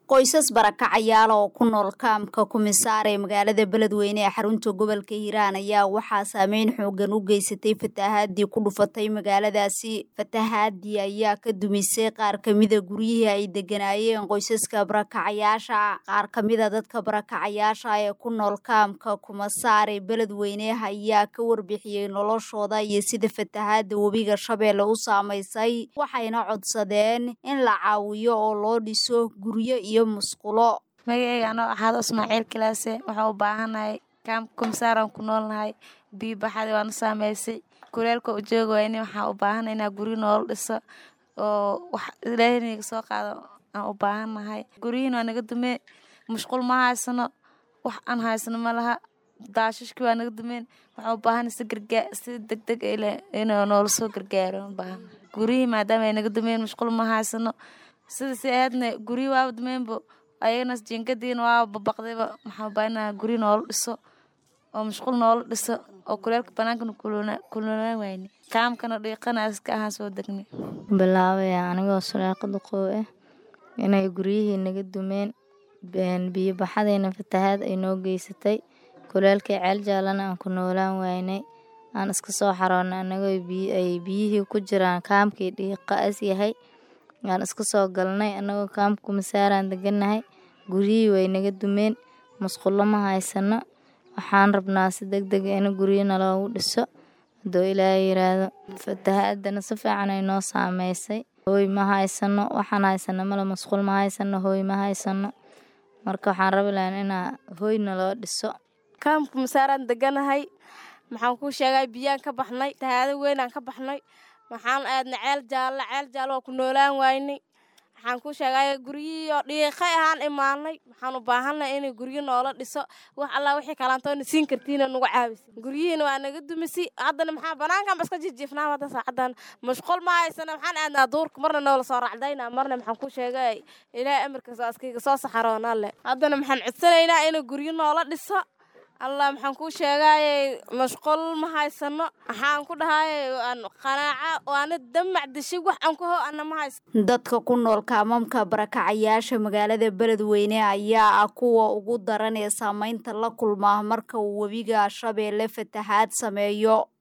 qoysas barakacayaal oo ku nool kaamka kumisaar ee magaalada beledweyne ee xarunta gobolka hiiraan ayaa waxaa saameyn xoogan u geysatay fatahaadii ku dhufatay magaaladaasi fatahaadii ayaa ka dumisay qaar kamida guryihii ay deganaayeen qoysaska barakacayaasha qaar kamida dadka barakacayaasha ee ku nool kaamka kumasaar ee beledweyne ayaa ka warbixiyey noloshooda iyo sida fatahaada webiga shabeelle u saamaysay waxayna codsadeen in la caawiyo oo loo dhiso guryo iyo musqulo magaceyga anoo axaado ismaaciil kilaase waxaa u baahanahay kaamka kumsaaraan ku noolnahay biyo baxadi waana saameysay kuleelka u jooga wayni waxaa u baahana inaa guryo noola dhiso oo wax ilaahaynaga soo qaado aan u baahannahay guryihiin waa naga dumeen mushqul ma haysano wax aan haysano ma laha daashashki waa naga dumeen waxaa u baahana si gargaa si deg deg inuu noola soo gargaaro ubaahan guryihii maadaama ay naga dumeen mushqul ma haysano sida si ahaydna guryi waaba dumeenbo ayagana jinkadiina waaba babaqdayba maxaa baana guryi noola dhiso oo mashquul noola dhiso oo kuleelka banaankana kulunaan wayne kaamkana dhiiqana iska ahaan soo degnay bilaabaya anigoo suleeqa duqow ah inay guryihii naga dumeen biyo baxadayna fatahaad ay noo geysatay kuleelkii ceel jaalana aan ku noolaan waynay aan iska soo xaroonay anagoo ay biyihii ku jiraan kaamkii dhiiqa as yahay aan iska soo galnay anagoo kaamka kumasaaraan deganahay guryihii way naga dumeen musqulo ma haysano waxaan rabnaa si deg deg in guryana loogu dhiso haduu ilaaha yiraahdo fatahaadana si fiican ay noo saameysay hooy ma haysano waxaan haysano male musqul ma haysano hooy ma haysano marka waxaan rabi lahan inaa hooyna loo dhiso kaamka kumasaaraan deganahay maxaan kuu sheegay biyaan ka baxnay fatahaado weynaan ka baxnay waxaan aadna ceel jaalle ceel jaalle waa ku noolaan waynay waxaan ku sheegay guryihii oo dhiiqay ahaan imaanay waxaan u baahanay inay guryo noola dhiso wax allaa wixii kalaantoona siin kartiina nagu caawisa guryihiina waa naga dumisi haddana maxaa banaankan ba iska jijiifnaa hadda saacadan mashquul ma haysana waxaan aadnaa duurka marna noola soo racdayna marna maxaan ku sheegay ilaahay amarkiisa askayga soo saxaroonaa le haddana maxaan codsanaynaa inay guryo noola dhiso allah maxaan kuu sheegaaye mashquul ma haysano waxaan ku dhahaye qanaaca waana damac dishay wax aan ku ho ana ma haysano dadka ku nool kaamamka barakacayaasha magaalada beledweyne ayaa ah kuwa ugu daran ee saameynta la kulmaa marka uu webiga shabeelle fatahaad sameeyo